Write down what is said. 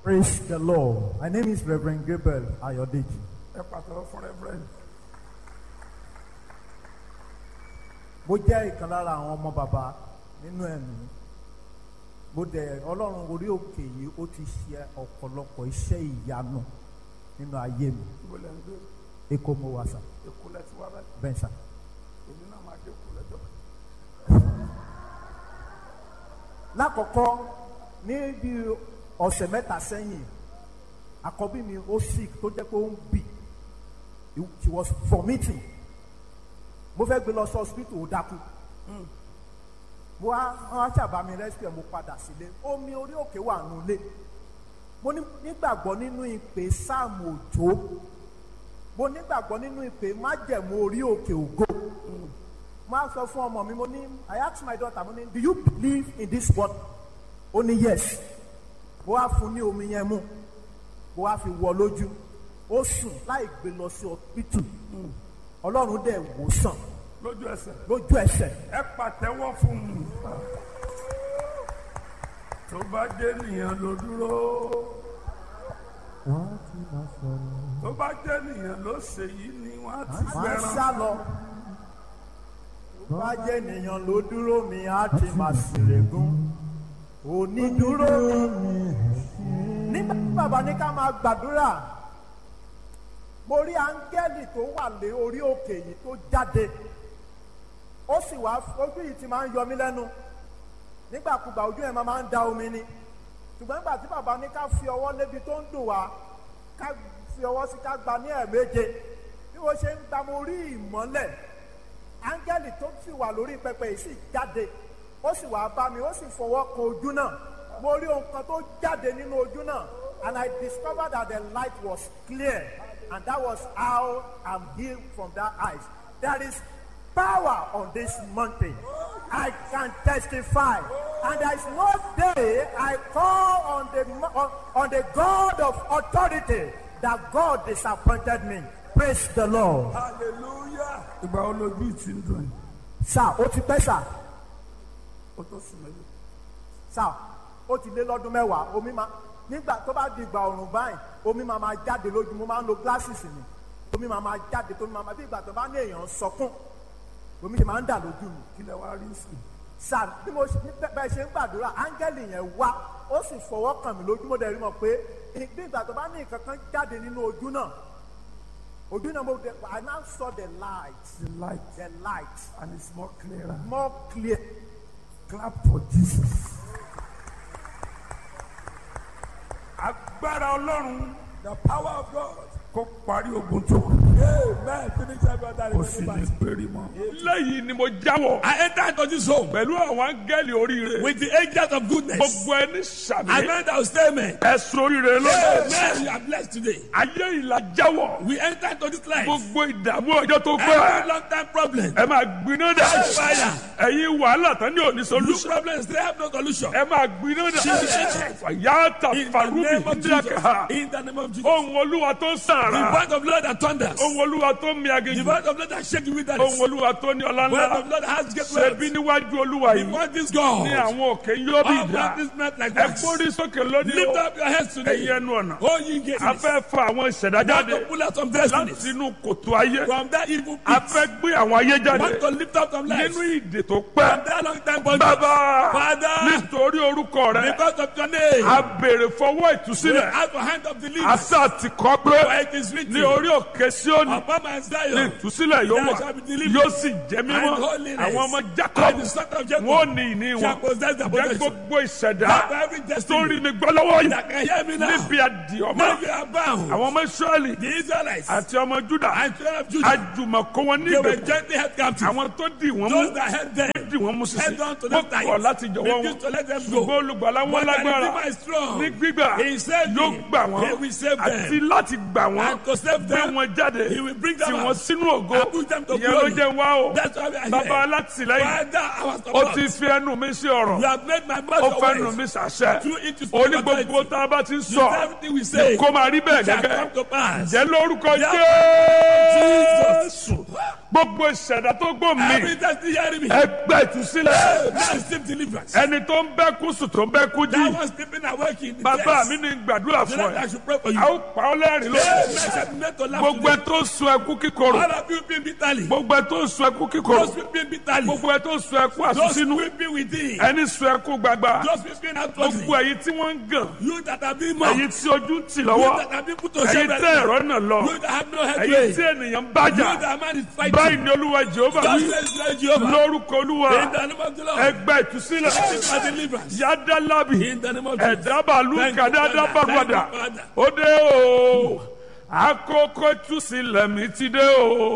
Praise the Lord. My name is Reverend Gabriel Ayodeji. ẹ pàtàkì fún reverend Mo jẹ́ ìkan lára àwọn ọmọ bàbá nínú ẹ̀mí. Mo dẹ̀ Ọlọ́run orí òkè yìí ó ti ṣe ọ̀pọ̀lọpọ̀ iṣẹ́ ìyanu nínú ayé mi. ibo lẹ ń gbé Èkó mo wà sà, èkó lẹ ti wá báyìí bẹ́ẹ̀ sà. èmi náà máa dé èkó lẹ́jọ́ kan. Lákọ̀ọ́kọ́ ní bí ọ̀sẹ̀ mẹ́ta sẹ́yìn, àkọ́bí mi ó sick tó jẹ́ pé ó ń bì. She was vomiting. Mo fẹ́ gbé lọ sí hospital ó dákú. mo wá wọn á ṣàbá mi rescue mo padà sílé omi orí òkè wà nulẹ̀ mo ní- nígbàgbọ́ nínú ìpè sáàmù òjò mo nígbàgbọ́ nínú ìpè májẹ̀mú orí òkè ògo mo á sọ fún ọmọ mi mo ní I ask my daughter mo ní do you believe in this word ó ní yes mo wá fún ní omi yẹn mu mo wá fi wọ lójú ó sùn láì gbé lọ sí hospital ọlọ́run dẹ̀ wò sàn lójú ẹsẹ̀ lójú ẹsẹ̀ ẹ pàtẹ́wọ́ fún un tó bá dé nìyẹn ló dúró tó bá dé nìyẹn ló ṣe yìí ni wọ́n á ti máa ń gbẹran sá lọ. Tó bá jẹ́ ènìyàn ló dúró mi, á ti máa ṣèlégún. Onídúró. Nígbà tí bàbá ní ká máa gbàdúrà, mo rí áńgẹ́lì tó wà lé orí òkè yìí tó jáde. Ó sì wá ojú yìí ti máa ń yọ mí lẹ́nu. Nígbàkúgbà ojú ẹ̀ máa máa ń da omi ni. Ṣùgbọ́n nígbà tí bàbá ní ká fi ọwọ́ lébi tó ń dùn wá, ká fi ọwọ́ sí ká gba ní ẹ̀ẹ̀méje bí mo ṣe ń gba mo rí ìmọ́lẹ̀ áńgẹ́lì tó sì wà lórí pẹpẹ yìí sì jáde ó sì wá bá mi ó sì fọwọ́ kan ojú náà mo rí ohun kan tó jáde nínú ojú náà and I discovered that the light was clear and that was how I'm healed from that eyes there is power on this mountain I can testify and there is no day I call on the mo- on, on the God of authority that God disappointed me praise the Lord. hallelujah ìgbà wo lójú ti ń dùn yìí sá ó ti pẹ́ sá ó tó sùn mẹ́lẹ̀ sá ó ti lé lọ́dún mẹ́wàá omi máa nígbà tó bá di ìgbà ọ̀rùn báyìí omi máa máa jáde lójú mo máa ń lo glasses mi omi máa máa jáde tó máa máa bí ìgbà tó bá ní èèyàn sọkún omi ti máa ń dà lójú mi kí lẹ wá rí sí i. sá bí mo ṣe- bẹ́- bẹ́ẹ̀ ṣe ń gbàdúrà áńgẹ́lì yẹn wá ó sì fọwọ́ kàn mí lójú mo dẹ̀ rí mọ̀ pé bí ìgbà tó bá ní nǹkan kan jáde nínú ojú náà ojú náà mo dẹ̀ I now saw the light the light the light and it's more clearer. more clear clap for Jesus. agbára ọlọ́run The power of God. kó parí ogun tó kù Amen. Finish every other kó sì ní remaining péré mọ́. lẹ́yìn ni mo jáwọ́ I enter into this home pẹ̀lú àwọn áńgẹ́lì oríire with the angels of goodness. gbogbo ẹni I sàmì meant that will stay amen. ẹ̀sùn oríire lónìí Amen. You are blessed today. ayé ìlà jáwọ́ We enter into this life. gbogbo ìdààmú ọjọ́ tó Every pẹ́ long time problem. ẹ máa gbiná dà Fire. ẹ̀yin wàhálà tán ní òní Look solution problems, they have no solution. ẹ máa gbiná dà fàyàtà In the farubi name of Jesus. ndíyàkà In the name of Jesus. ohun olúwa tó The sàrà word of Lord that thunders. ohun olúwa tó mi The aginjù word of Lord that shake the wilderness. ohun olúwa tó ní ọlá The word ńlá of Lord that has great ṣebí wealth. níwájú olúwa yìí Before this ní God. àwọn òkè yóò bí All ìdá practice not like ẹ wax. gbórí sókè lónìí Lift o up your heads ẹ̀yin today. ẹnu ọ̀nà Oh, ye gates. a fẹ́ fa àwọn ìṣẹ̀dá Want jáde to pull out some destinies láti inú kòtò ayé from that evil a pit. fẹ́ gbé àwọn ayé jáde Want to lift up some lives nínú from ìdè tó pẹ́ that long time bondage. bàbá Father, nítorí orúkọ rẹ because of your name, a béèrè fọwọ́ we ìtúsílẹ̀ have a hand of deliverance. àṣà ti kọ́ pé For it is written, ní orí òkè Síónì upon my ní Zion, ìtúsílẹ̀ yóò there wà shall be deliverance yóò sì jẹ́ mímọ́ and holiness. àwọn ọmọ and Jacob the son of Jacob wọn ò ní ìní shall wọn possess the jẹ́ possession. gbogbo ìṣẹ̀dá Have every tó rí destiny mi gbọ́ lọ́wọ́ yìí that can hear me now. níbi àdìọ́mọ́ Now you are bound. àwọn ọmọ Ísírẹ́lì The Israelites àti ọmọ Júdà and children of Judah, àjùmọ̀kọ́ wọn they were níbẹ̀ gently held captive. àwọn tó dì wọ́n mú Those that held them, dì wọ́n mú sísè held on to wọ́n them tight. kọ̀ láti jọ̀wọ́ wọn Refused to let them ṣùgbọ́n go. olùgbàlà wọn But the lágbára Redeemer is strong. ní gbígbà He saved yóò me. gbà wọ́n He will save them. àti láti gbà wọ́n And to save gbé them, wọn jáde He will bring them tì wọ́n out. sínú ògo And put them to ìyẹn ló glory. jẹ́ wá o That's why we are bàbá here. alátìlẹ́yìn Father, our ó support. ti fi ẹnu mi sí ọ̀rọ̀ You have made my ó mouth fẹ́ your nu mi ways. sàṣẹ Through it to ó ní speak gbogbo authority. tá a bá ti ń You sọ say everything we say kó máa rí bẹ́ẹ̀ shall gẹ́gẹ́ come to pass. jẹ́ lórúkọ Yeah. Jésù Jesus. gbogbo ìṣẹ̀dá tó gbó mi Every destiny hearing me. ẹgbẹ́ ìtúsílẹ̀ Now receive deliverance. ẹni tó ń bẹ́ kú sùn tó ń bẹ́ kú That jí was sleeping awake in the bàbá chest. mi ní gbàdúrà The fún Lord, I ẹ should pray for you. a ó pa ọ́ lẹ́rìn lónìí Amen. Shall be made to laugh gbogbo ẹ today. tó ń sun ẹkú kíkorò All of you being bitterly. gbogbo ẹ tó ń sun ẹkú kíkorò Those weeping bitterly. gbogbo ẹ tó ń sun ẹkú Those àsúnsínú weeping within. ẹni sun ẹkú gbagba Those weeping outwardly. gbogbo ẹ̀yin tí wọ́n ń gàn You that have been mocked. ẹ̀yin tí ojú ń tì You lọ́wọ́ that have been put to ẹ̀yin shame. tẹ́ ẹ̀rọ náà lọ You that have no ẹ̀yin headway. tí You ènìyàn ń bájà that man is báyìí fighting. ni olúwa jehova Just wí says Lord Jehovah. lórúkọ olúwa In the name of the Lord. ẹgbẹ́ ìtúsílẹ̀ For deliverance. yádàlábì In the name of Jesus. ẹ̀dábàlú Thank you, kàdádábàgbàdà Father. Thank you, Father. ó dé o àkókò ìtúsílẹ̀ mi ti dé o